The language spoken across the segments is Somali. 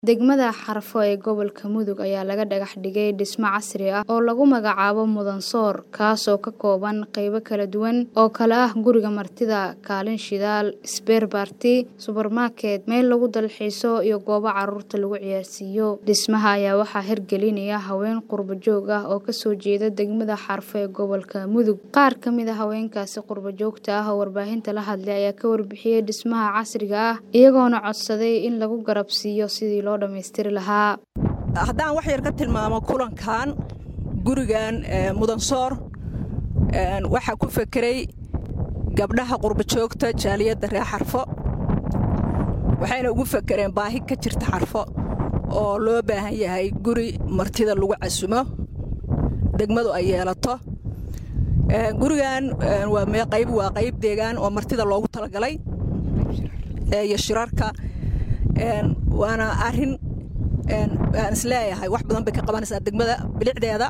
Degmada Xarfo ee gobolka Mudug ayaa laga dhagax dhigay dhisme casri ah oo lagu magacaabo Mudansoor kaasoo ka kooban qaybo kala duwan oo kala ah guriga martida, kaalin shidaal, isbeer baarti, subarmarket, meel lagu dalxiiso iyo goobo carruurta lagu ciyaarsiiyo. Dhismaha ayaa waxaa hirgelinaya haween qurbo joog ah oo ka soo jeeda degmada Xarfo ee gobolka Mudug. Qaar ka mid ah haweenkaasi qurbo joogta ah oo warbaahinta la hadlay ayaa ka warbixiyay dhismaha casriga ah iyagoona codsaday in lagu garab siiyo sidii loo dhammaystiri lahaa. haddaan wax yar ka tilmaamo kulankan gurigan mudansoor waxaa ku fekeray gabdhaha qurbajoogta jaaliyadda reer xarfo waxayna ugu fekereen baahi ka jirta xarfo oo loo baahan yahay guri martida lagu casumo degmadu ay yeelato gurigan waa qayb waa qayb deegaan oo martida loogu talagalay iyo shirarka waana arin aan isleeyahay wax badan bay ka qabanaysaa degmada bilicdeeda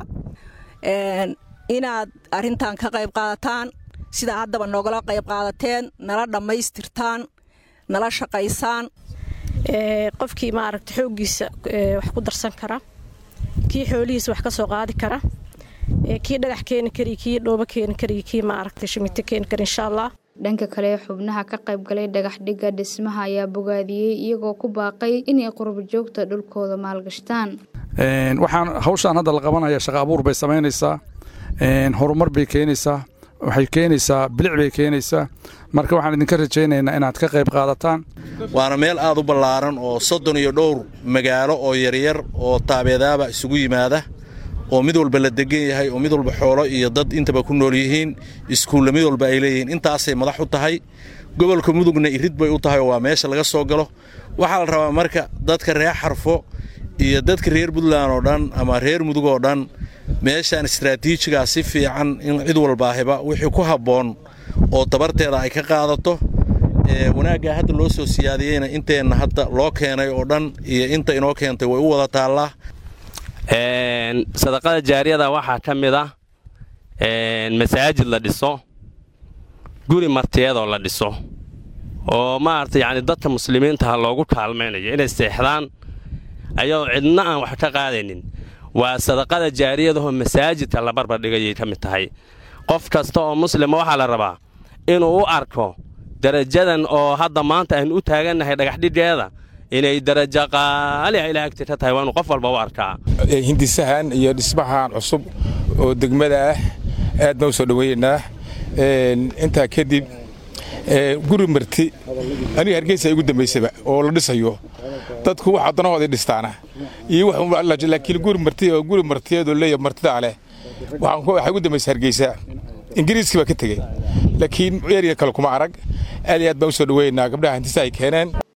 inaad arintan ka qayb qaadataan sidaa haddaba noogala qayb qaadateen nala dhammaystirtaan nala shaqaysaan qofkii maaragta xooggiisa wax ku darsan kara kii xoolihiisa wax ka soo qaadi kara kii dhagax keeni kari kii dhoobo keeni kari kii maaragta shimito keeni kara insha allah dhanka kale xubnaha ka qayb galay dhagax dhigga dhismaha ayaa bogaadiyey iyagoo ku baaqay inay qurbo joogta dhulkooda maalgashtaan waxaan hawshaan hadda la qabanaya shaqa abuur bay samaynaysaa horumar bay keenaysaa waxay keenaysaa bilic bay keenaysaa marka waxaan idinka rajaynaynaa inaad ka qayb qaadataan waana meel aad u ballaaran oo soddon iyo dhowr magaalo oo yaryar oo taabeedaaba isugu yimaada oo mid walba la degan yahay oo mid walba xoolo iyo dad intaba ku nool yihiin iskuulla mid walba ay leeyihiin intaasay madax u tahay gobolka mudugna irid bay u tahay oo waa meesha laga soo galo waxaa la rabaa marka dadka reer xarfo iyo dadka reer puntland oo dhan ama reer mudug oo dhan meeshaan istraatiijigaa si fiican in cid walbaahiba wixii ku habboon oo tabarteeda ay ka qaadato wanaaggaa hadda loo soo siyaadiyeyna inteenna hadda loo keenay oo dhan iyo inta inoo keentay way u wada taallaa sadaqada jaariyada waxaa ka mid ah masaajid la dhiso guri martiyadoo la dhiso oo maarata yacni dadka muslimiintaha loogu kaalmaynayo inay seexdaan ayadoo cidna aan wax ka qaadaynin waa sadaqada jaariyadahoo masaajidka la barbardhigayay ka mid tahay qof kasta oo muslima waxaa la rabaa inuu u arko darajadan oo hadda maanta aynu u taagannahay dhagaxdhiggeeda inay darajo qaaliha ilaa agti ka tahay waa inu qof walba u arkaa hindisahan iyo dhismahan cusub oo degmada ah aad baan u soo dhoweeyeynaa intaa kadib guri marti aniga hargeysa igu dambaysaba oo la dhisayo dadku waxa danahooda dhistaana iyo laakiin guri marti oo guri martiyeedoo leeya martidaa leh waxaa igu dambaysa hargeysa ingiriiskii baa ka tegey laakiin eriya kale kuma arag aad iyo aad baan u soo dhoweeyeynaa gabdhaha hindisa ay keeneen